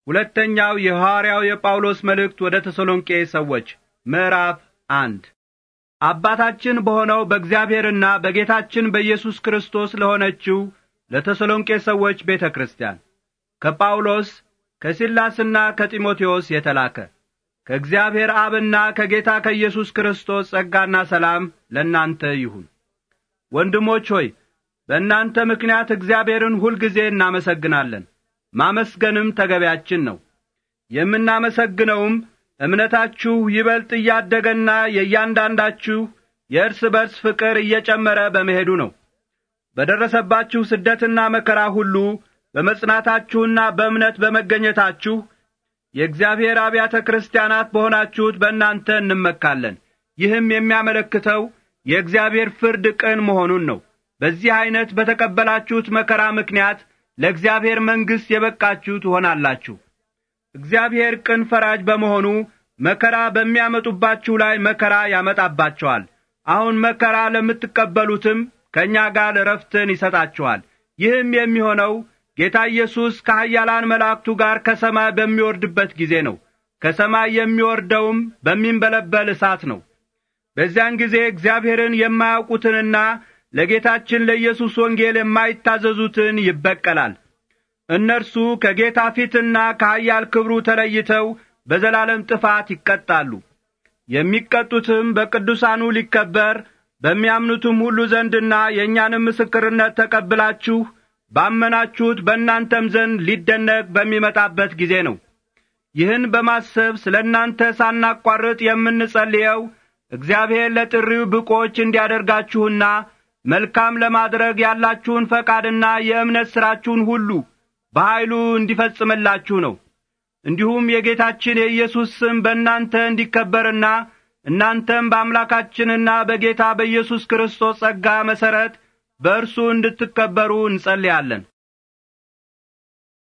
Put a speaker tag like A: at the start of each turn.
A: ሁለተኛው የሐዋርያው የጳውሎስ መልእክት ወደ ተሰሎንቄ ሰዎች ምዕራፍ አንድ አባታችን በሆነው በእግዚአብሔርና በጌታችን በኢየሱስ ክርስቶስ ለሆነችው ለተሰሎንቄ ሰዎች ቤተ ክርስቲያን ከጳውሎስ ከሲላስና ከጢሞቴዎስ የተላከ ከእግዚአብሔር አብና ከጌታ ከኢየሱስ ክርስቶስ ጸጋና ሰላም ለእናንተ ይሁን። ወንድሞች ሆይ በእናንተ ምክንያት እግዚአብሔርን ሁልጊዜ እናመሰግናለን። ማመስገንም ተገቢያችን ነው። የምናመሰግነውም እምነታችሁ ይበልጥ እያደገና የእያንዳንዳችሁ የእርስ በርስ ፍቅር እየጨመረ በመሄዱ ነው። በደረሰባችሁ ስደትና መከራ ሁሉ በመጽናታችሁና በእምነት በመገኘታችሁ የእግዚአብሔር አብያተ ክርስቲያናት በሆናችሁት በእናንተ እንመካለን። ይህም የሚያመለክተው የእግዚአብሔር ፍርድ ቅን መሆኑን ነው። በዚህ ዐይነት በተቀበላችሁት መከራ ምክንያት ለእግዚአብሔር መንግሥት የበቃችሁ ትሆናላችሁ። እግዚአብሔር ቅን ፈራጅ በመሆኑ መከራ በሚያመጡባችሁ ላይ መከራ ያመጣባቸዋል። አሁን መከራ ለምትቀበሉትም ከእኛ ጋር ዕረፍትን ይሰጣችኋል። ይህም የሚሆነው ጌታ ኢየሱስ ከኃያላን መላእክቱ ጋር ከሰማይ በሚወርድበት ጊዜ ነው። ከሰማይ የሚወርደውም በሚንበለበል እሳት ነው። በዚያን ጊዜ እግዚአብሔርን የማያውቁትንና ለጌታችን ለኢየሱስ ወንጌል የማይታዘዙትን ይበቀላል። እነርሱ ከጌታ ፊትና ከኃያል ክብሩ ተለይተው በዘላለም ጥፋት ይቀጣሉ። የሚቀጡትም በቅዱሳኑ ሊከበር በሚያምኑትም ሁሉ ዘንድና የእኛንም ምስክርነት ተቀብላችሁ ባመናችሁት በእናንተም ዘንድ ሊደነቅ በሚመጣበት ጊዜ ነው። ይህን በማሰብ ስለ እናንተ ሳናቋርጥ የምንጸልየው እግዚአብሔር ለጥሪው ብቆች እንዲያደርጋችሁና መልካም ለማድረግ ያላችሁን ፈቃድና የእምነት ሥራችሁን ሁሉ በኀይሉ እንዲፈጽምላችሁ ነው። እንዲሁም የጌታችን የኢየሱስ ስም በእናንተ እንዲከበርና እናንተም በአምላካችንና በጌታ በኢየሱስ ክርስቶስ ጸጋ መሠረት በእርሱ እንድትከበሩ እንጸልያለን።